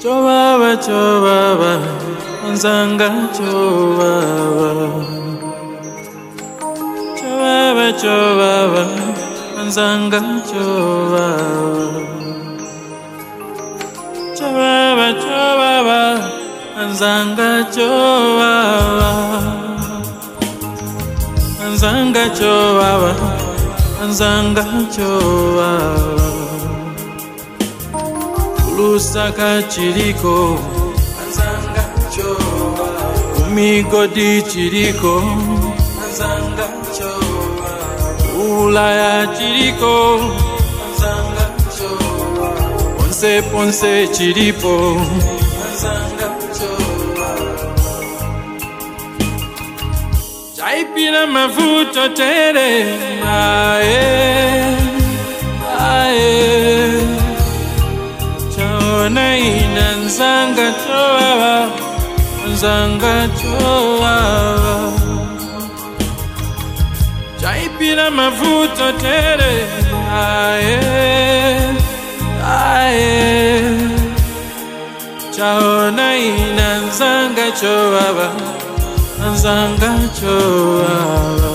Chovava, chovava, nzanga chovava. Chovava, chovava, nzanga chovava. Chovava, chovava, nzanga chovava. Nzanga chovava, nzanga chovava. lusaka chiriko anzanga chowa umigodi chiriko anzanga chowa ulaya chiriko anzanga chowa ponse ponse chiripo anzanga chowa chaipira mavuto tere ae ae chaona ina nzanga chovava nzanga chovava chaipira mavuto tere aye aye chaona ina nzanga chovava nzanga chovava